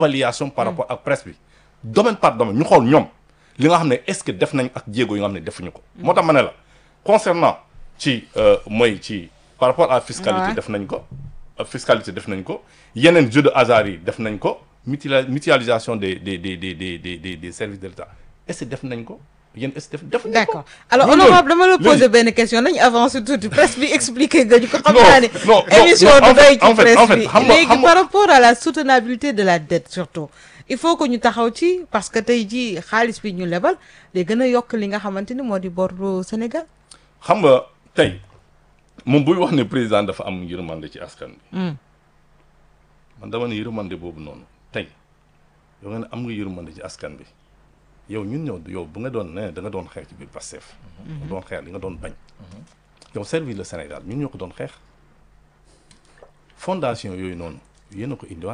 évaluation par rapport ak presse bi domaine par domaine ñu xool ñoom li nga xam ne est-ce que def nañ ak jéego yi nga xam ne defuñu ko moo tax ma ne la concernant ci mooy ci par rapport à fiscalité Ouais. def nañ ko euh, fiscalité def nañ ko yeneen jeu de hasard yi def nañ ko mutuali- mutualisation des des des des des des des des services de l'État est-ce que def nañ ko yéen est-ce que def def nañ ko d'accord alors Loolu honorable dama la léegi- poser benn question nañu avancer tuuti presse bi expliquer nga ñu ko xam Non, naa ne non, non, émission non, en du fait- doy ci en fait- presse en fait, bi xam nga- léegi xam nga- par rapport à la soutenabilité de la dette surtout il faut que ñu taxaw ci parce que tey jii xaalis bi ñu lebal day gën a yokk li nga xamante ni moo di boru Sénégal xam nga tey moom buy wax ne président dafa am yërmande ci askan bi man dama ne yërmande boobu noonu tey yow nga ne am nga yërmande ci askan bi yow ñun ñëw yow bu nga doon ne da nga doon xeex ci biir Pastef nga doon xeex li nga doon bañ yow servir le Sénégal ñun ñoo ko doon xeex fondation yooyu noonu yéen a ko indiwaat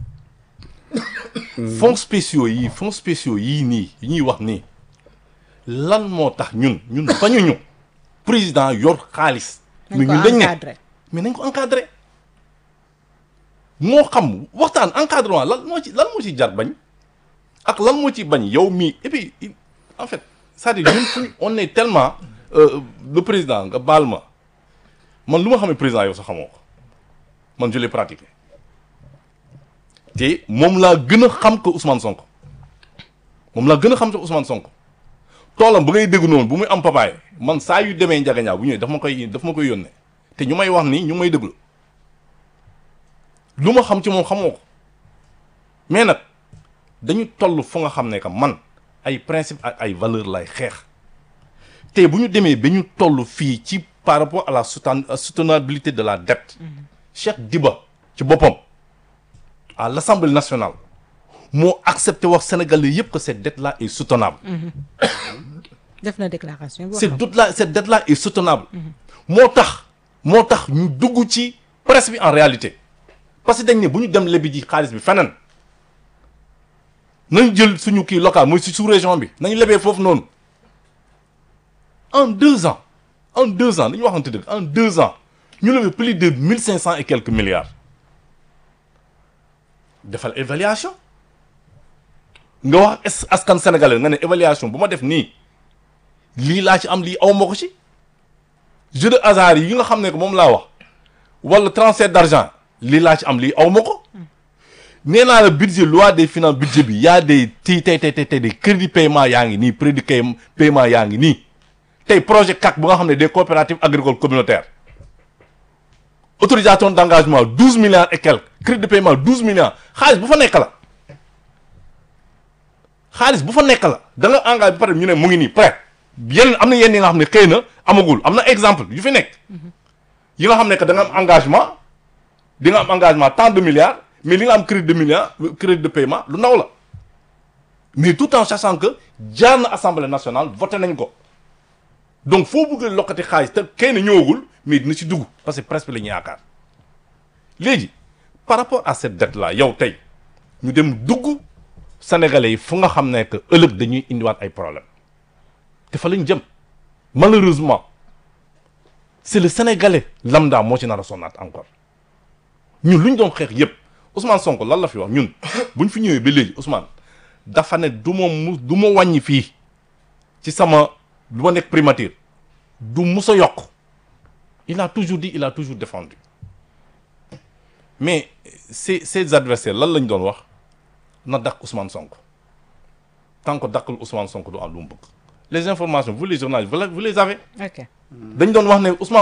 fonds spéciaux yi fonds spéciaux yii nii yi ñuy wax nii lan moo tax ñun ñun bañuñu président yor xaalis mais nañ ñun ko dañ ne encadré mais nañ ko encadré moo xam waxtaan encadrement lan moo ci lan moo ci jar bañ ak lan moo ci bañ yow mii et puis il- en fait c'est-à-dire ñun fu on est tellement euh, le président nga baal ma man lu ma xamee président yow sax xamoo ko man je l'ai pratiqué te moom laa gën a xam que Ousmane Sonko moom laa gën a xam que Ousmane Sonko toolam bu ngay dégg noonu bu muy am papaay man saa yu demee njagañaaw bu ñëwee daf ma koy daf ma koy yónnee te ñu may wax nii ñu may déglu lu ma xam ci moom xamoo ko mais nag dañu toll fu nga xam ne que man ay principe ak ay valeur lay xeex te bu ñu demee ba ñu toll fii ci par rapport à la souten- à soutenabilité de la dette Cheikh Diba ci boppam à l'Assemblée nationale moo accepté wax Sénégalais yëpp que cette dette là est soutenable def na déclaration bi wax cette na ko. dette là cette dette là est soutenable moo tax moo tax ñu dugg ci presse bi en réalité parce que dañ ne bu ñu dem lebi ji xaalis bi feneen nañ jël suñu kii local mooy si sous région bi nañ lebee foofu noonu en deux ans en deux ans dañu waxante dëgg en deux ans ñu lebee plus de mille cinq cent et quelques milliards defal évaluation nga wax es- askan sénégalais nga ne évaluation bu ma def nii lii laa ci am lii aw ma ko ci jeu de hasard yi nga xam ne que moom laa wax wala transfert d'argent lii laa ci am lii aw ma ko nee naa la budget loi des finances budget bi y a des ti tey tey tey tey des crédit paiement yaa ngi nii crédit pay- paiement yaa ngi nii tey projet CAC bu nga xam ne des coopératives agricoles communautaires autorisation d'engagement douze milliards et quelques crédit de paiement douze milliards xaalis bu fa nekk la xaalis bu fa nekk la da nga engagé ba pare ñu ne mu ngi nii prêt yenn am na yenn yi nga xam ne xëy na amagul am na exemple yu fi nekk yi nga xam ne que da nga am engagement di nga am engagement tant de milliards mais li nga am crédit de milliards crédit de paiement lu ndaw la mais tout en sachant que jaar na assemblée nationale voté nañ ko donc foo bëgg lokkati xaalis te kenn ñëwagul mais dina ci dugg parce que presque la ñu yaakaar léegi par rapport à cette dette là yow tey ñu dem dugg sénégalais yi fu nga xam ne que ëllëg dañuy indiwaat ay problème te fa lañ jëm malheureusement c'est le sénégalais lambda moo ci nar a sonnaat encore ñun lu ñu doon xeex yépp Ousmane Sonko lan la fi wax ñun buñ fi ñëwee ba léegi Ousmane dafa ne du ma mu du ma wàññi fii ci sama du ma nekk primature du mus a yokk il a toujours dit il a toujours défendu mais ses ses adversaires lan lañ doon wax na dakk Ousmane Sonko tant que dakkul Ousmane Sonko du am lu mu bëgg les informations vous les journalistes vous les vous les avez ok dañ doon wax ne Ousmane